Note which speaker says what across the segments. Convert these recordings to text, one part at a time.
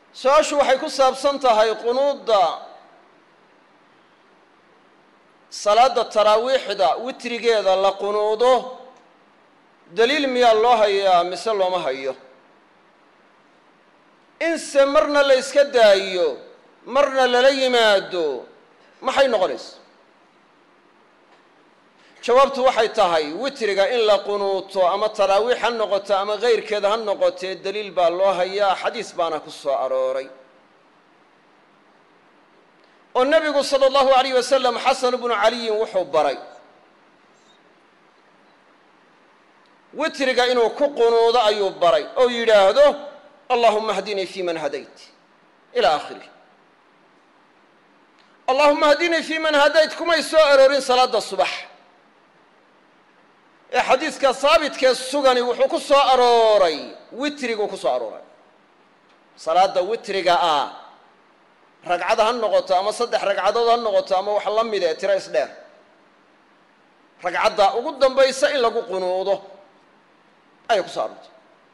Speaker 1: su-aashu waxay ku saabsan tahay qunuudda salaadda taraawiixda witrigeeda la qunuudo daliil miyaa loo hayaa mise looma hayo inse marna la yska daayo marna lala yimaado maxay noqonaysa jawaabtu waxay tahay witriga in la qunuuto ama taraawiix ha noqoto ama kayrkeeda ha noqotee daliil baa loo hayaa xadiis baana ku soo arooray oo nebigu sala allahu alayh wasalam xasan bnu caliyin wuxuu baray witriga inuu ku qunuudo ayuu baray oo yidhaahdo allahuma hdinii fi man hadayt ila aakhirih allahuma hdinii fi man hadayt kumay soo aroorin salaada subax ee xadiidka haabitkee sugani wuxuu ku soo arooray witriguu ku soo arooray salaada witriga ah ragcad ha noqoto ama saddex ragcadood ha noqoto ama wax la mid ee tiro isdheer ragcadda ugu dambaysa in lagu qunuudo ayay ku soo aroortay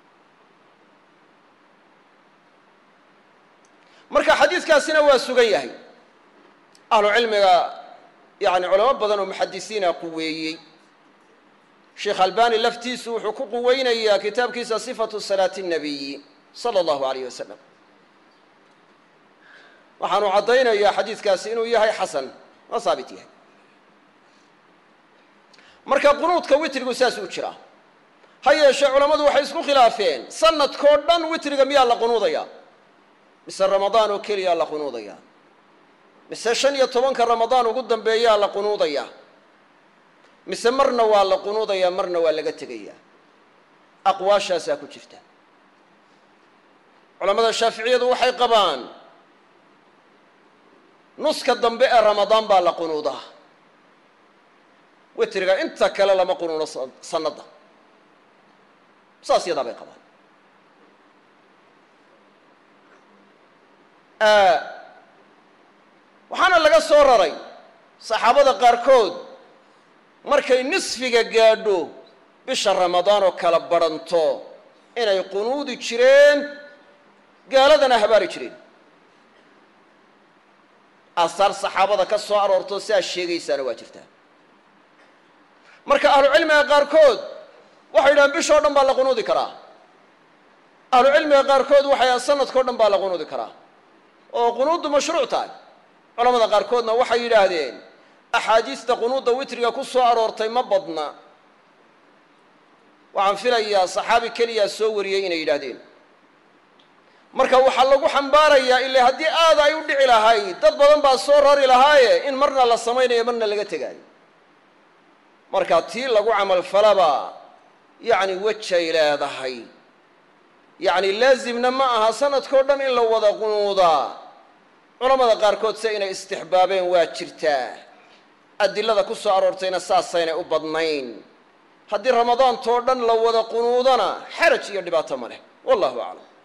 Speaker 1: marka xadiidkaasina waa sugan yahay ahlu cilmiga yani culamo badan oo muxadisiina quweeyey sheekh albani laftiisu wuxuu ku quweynayaa kitaabkiisa sifatu salaati الnabiyi salى اllahu alayh wasalam waxaanu caddaynayaa xadiidkaasi inuu yahay xasan waa saabit yahay marka qunuudka witrigu saas u jiraa ha yeeshee culammadu waxay isku khilaafeen sanadkoo dhan witriga miyaa la qunuudayaa mise ramadaan oo keliyaa la qunuudayaa mise shan iyo tobanka ramadaan ugu dambeeyaa la qunuudayaa mise marna waa la qunuudayaa marna waa laga tegayaa aqwaashaasaa ku jirta culammada shaaficiyadu waxay qabaan nuska dambe ee ramadaan baa la qunuudaa witriga inta kale lama qunuudo sanadda saas yadaa bay qabaan waxaana laga soo raray saxaabada qaarkood markay nisfiga gaadho bisha ramadaan oo kala badhanto inay qunuudi jireen gaaladana habaari jireen aasaar saxaabada ka soo aroorto siaa sheegaysaana waa jirtaa marka ahlucilmiga qaarkood waxay yidhahaan bishoo dhan baa la qunuudi karaa ahlucilmiga qaarkood waxay dhahaan sanadkao dhan baa la qunuudi karaa oo qunuuddu mashruuc tahay culamada qaarkoodna waxay yidhaahdeen axaadiista qunuudda witriga ku soo aroortay ma badna waxaan filayaa saxaabi keliyaa soo wariyey inay yidhaahdeen marka waxaa lagu xambaarayaa ila haddii aada ay u dhici lahayd dad badan baa soo rari lahaaye in marna la samaynayo marna laga tegaayo marka tii lagu camalfalaba yacni wejay leedahay yacni laazimna ma aha sanadkao dhan in la wada qunuudaa culamada qaarkood se inay istixbaabeen waa jirtaa adilada ku soo aroortayna saasaynay u badnayn haddii ramadaantoo dhan la wada qunuudana xaraj iyo dhibaato ma leh wallahu aclam